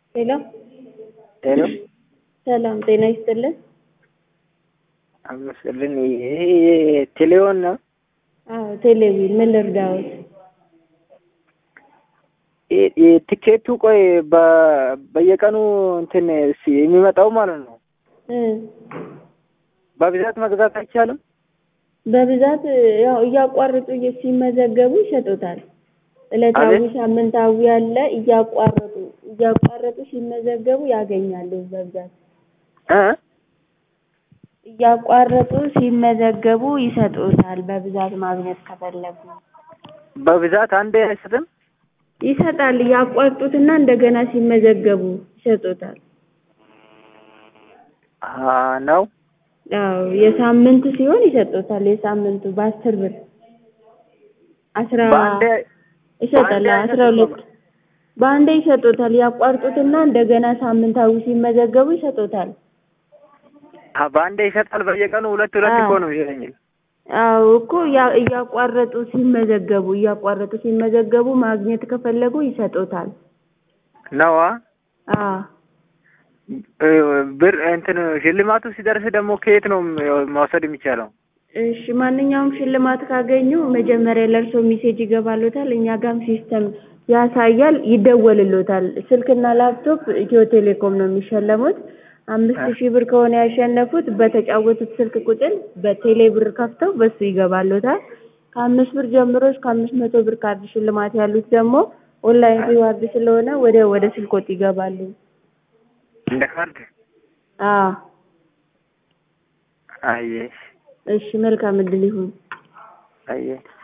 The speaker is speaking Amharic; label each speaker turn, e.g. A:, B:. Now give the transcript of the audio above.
A: ሄሎ
B: ሄሎ
A: ሰላም ጤና ይስጥልን።
B: አመስግን። ይሄ ቴሌውን ነው።
A: አዎ ቴሌቪዥን ምን ልርዳዎት?
B: ይ- ይ- ቲኬቱ ቆይ በ- በየቀኑ እንትን ሲ- የሚመጣው ማለት ነው።
A: እ
B: በብዛት መግዛት አይቻልም።
A: በብዛት ያው እያቋረጡ እየ- ሲመዘገቡ ይሸጡታል። ዕለታዊ፣
B: አቤት?
A: ሳምንታዊ ያለ እያቋረጡ እያቋረጡ ሲመዘገቡ ያገኛሉ። በብዛት
B: እ
A: እያቋረጡ ሲመዘገቡ ይሰጡታል። በብዛት ማግኘት ከፈለጉ
B: በብዛት አንዴ አይሰጥም።
A: ይሰጣል። ያቋርጡትና እንደገና ሲመዘገቡ ይሰጡታል።
B: አሀ ነው።
A: አዎ የሳምንት ሲሆን ይሰጡታል። የሳምንቱ በአስር ብር አስራ
B: በአንዴ
A: ይሰጣል።
B: በአንዴ
A: አስራ ሁለት በአንዴ ይሰጡታል። ያቋርጡትና እንደገና ሳምንታዊ ሲመዘገቡ ይሰጡታል።
B: አ በአንዴ ይሰጣል። በየቀኑ ሁለት ሁለት
A: አዎ።
B: እኮ ነው ይለኛል።
A: አዎ እኮ ያ- እያቋረጡ ሲመዘገቡ እያቋረጡ ሲመዘገቡ ማግኘት ከፈለጉ ይሰጡታል።
B: ነዋ
A: አዎ
B: እ ብር እንትን ሽልማቱ ሲደርስ ደግሞ ከየት ነው መውሰድ የሚቻለው?
A: እሺ ማንኛውም ሽልማት ካገኙ መጀመሪያ ለእርሶ ሜሴጅ ይገባሎታል። እኛ ጋም ሲስተም ያሳያል፣ ይደወልሎታል። ስልክና ላፕቶፕ ኢትዮ ቴሌኮም ነው የሚሸለሙት። አምስት ሺህ ብር ከሆነ ያሸነፉት በተጫወቱት ስልክ ቁጥር በቴሌ ብር ከፍተው በሱ ይገባሎታል። ከአምስት ብር ጀምሮ እስከ አምስት መቶ ብር ካርድ ሽልማት ያሉት ደግሞ ኦንላይን ሪዋርድ ስለሆነ ወደ ወደ ስልኮት ይገባሉ።
B: እንደ ካርድ
A: አዎ
B: አየ
A: እሺ መልካም እድል ይሁን።
B: አየ